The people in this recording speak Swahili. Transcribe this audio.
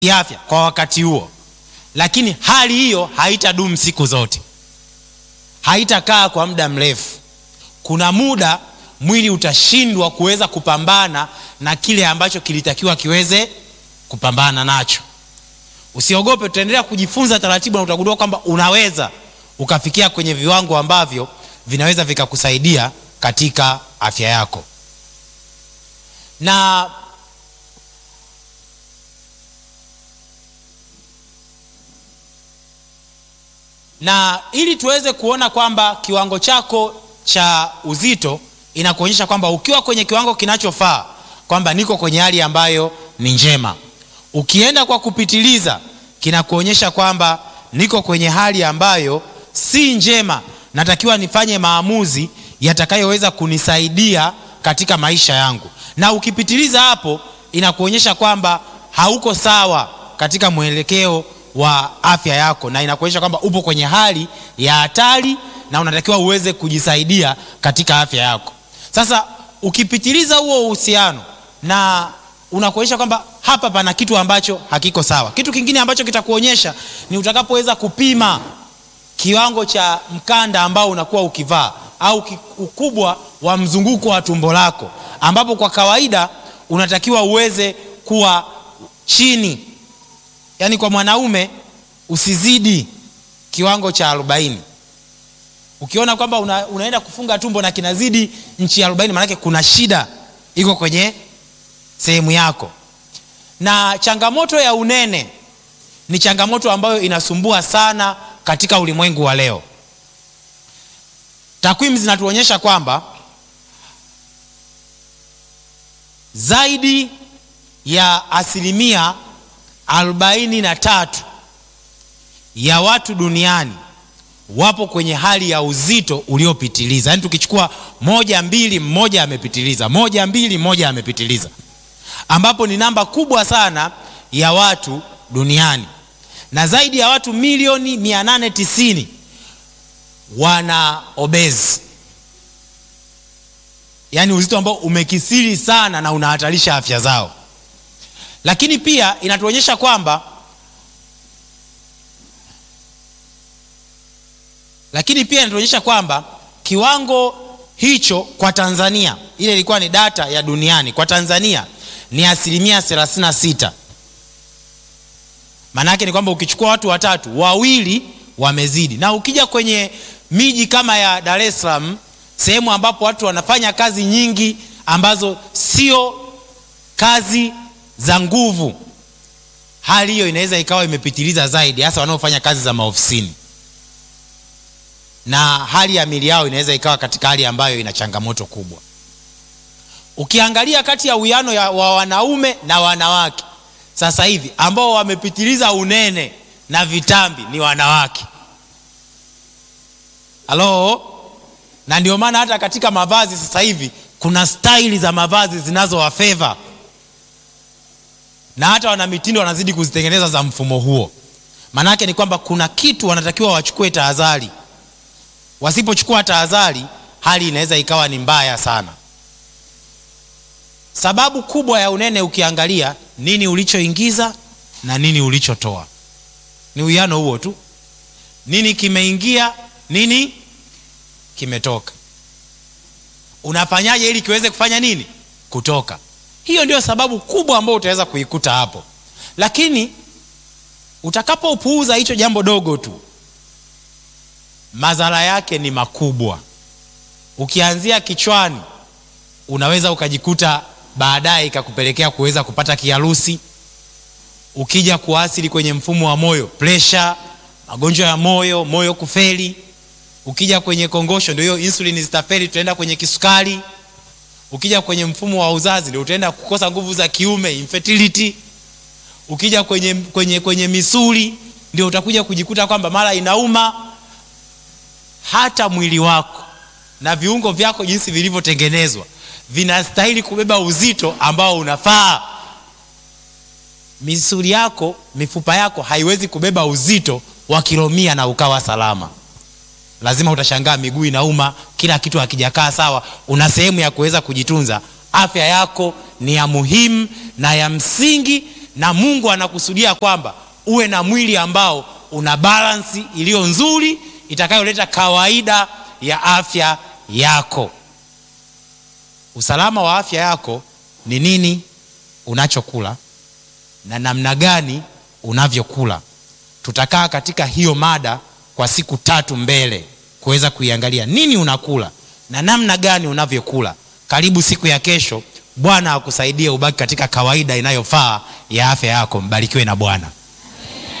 kiafya kwa wakati huo, lakini hali hiyo haitadumu siku zote, haitakaa kwa muda mrefu. Kuna muda mwili utashindwa kuweza kupambana na kile ambacho kilitakiwa kiweze kupambana nacho. Usiogope, tutaendelea kujifunza taratibu na utagundua kwamba unaweza ukafikia kwenye viwango ambavyo vinaweza vikakusaidia katika afya yako. Na na ili tuweze kuona kwamba kiwango chako cha uzito inakuonyesha kwamba ukiwa kwenye kiwango kinachofaa kwamba niko kwenye hali ambayo ni njema. Ukienda kwa kupitiliza, kinakuonyesha kwamba niko kwenye hali ambayo si njema, natakiwa nifanye maamuzi yatakayoweza kunisaidia katika maisha yangu. Na ukipitiliza hapo, inakuonyesha kwamba hauko sawa katika mwelekeo wa afya yako, na inakuonyesha kwamba upo kwenye hali ya hatari na unatakiwa uweze kujisaidia katika afya yako. Sasa ukipitiliza huo uhusiano na unakuonyesha kwamba hapa pana kitu ambacho hakiko sawa. Kitu kingine ambacho kitakuonyesha ni utakapoweza kupima kiwango cha mkanda ambao unakuwa ukivaa au ukubwa wa mzunguko wa tumbo lako, ambapo kwa kawaida unatakiwa uweze kuwa chini, yaani kwa mwanaume usizidi kiwango cha arobaini. Ukiona kwamba una, unaenda kufunga tumbo na kinazidi nchi arobaini, maanake kuna shida iko kwenye sehemu yako. Na changamoto ya unene ni changamoto ambayo inasumbua sana katika ulimwengu wa leo. Takwimu zinatuonyesha kwamba zaidi ya asilimia arobaini na tatu ya watu duniani wapo kwenye hali ya uzito uliopitiliza. Yaani tukichukua moja mbili, mmoja amepitiliza, moja mbili, mmoja amepitiliza, ambapo ni namba kubwa sana ya watu duniani, na zaidi ya watu milioni 890 wana obezi, yaani uzito ambao umekisiri sana na unahatarisha afya zao. Lakini pia inatuonyesha kwamba lakini pia inatuonyesha kwamba kiwango hicho kwa Tanzania, ile ilikuwa ni data ya duniani, kwa Tanzania ni asilimia 36. Maana yake ni kwamba ukichukua watu watatu, wawili wamezidi. Na ukija kwenye miji kama ya Dar es Salaam, sehemu ambapo watu wanafanya kazi nyingi ambazo sio kazi za nguvu, hali hiyo inaweza ikawa imepitiliza zaidi, hasa wanaofanya kazi za maofisini na hali ya mili yao inaweza ikawa katika hali ambayo ina changamoto kubwa. Ukiangalia kati ya uwiano wa wanaume na wanawake sasa hivi ambao wamepitiliza unene na vitambi ni wanawake. Halo, na ndio maana hata katika mavazi sasa hivi kuna staili za mavazi zinazowafeva na hata wana mitindo wanazidi kuzitengeneza za mfumo huo. Maanake ni kwamba kuna kitu wanatakiwa wachukue tahadhari Wasipochukua tahadhari, hali inaweza ikawa ni mbaya sana. Sababu kubwa ya unene ukiangalia, nini ulichoingiza na nini ulichotoa, ni uwiano huo tu. Nini kimeingia, nini kimetoka. Unafanyaje ili kiweze kufanya nini? Kutoka. Hiyo ndio sababu kubwa ambayo utaweza kuikuta hapo, lakini utakapopuuza hicho jambo dogo tu madhara yake ni makubwa. Ukianzia kichwani, unaweza ukajikuta baadaye ikakupelekea kuweza kupata kiharusi. Ukija kuasili kwenye mfumo wa moyo, presha, magonjwa ya moyo, moyo kufeli. Ukija kwenye kongosho, ndio hiyo insulini zitafeli, tutaenda kwenye kisukari. Ukija kwenye mfumo wa uzazi, ndio utaenda kukosa nguvu za kiume, infertility. Ukija kwenye, kwenye, kwenye misuli, ndio utakuja kujikuta kwamba mara inauma hata mwili wako na viungo vyako jinsi vilivyotengenezwa vinastahili kubeba uzito ambao unafaa. Misuli yako, mifupa yako haiwezi kubeba uzito wa kilo mia na ukawa salama. Lazima utashangaa miguu inauma, kila kitu hakijakaa sawa. Una sehemu ya kuweza kujitunza. Afya yako ni ya muhimu na ya msingi na mungu anakusudia kwamba uwe na mwili ambao una balansi iliyo nzuri itakayoleta kawaida ya afya yako usalama wa afya yako ni nini unachokula na namna gani unavyokula tutakaa katika hiyo mada kwa siku tatu mbele kuweza kuiangalia nini unakula na namna gani unavyokula karibu siku ya kesho bwana akusaidie ubaki katika kawaida inayofaa ya afya yako mbarikiwe na bwana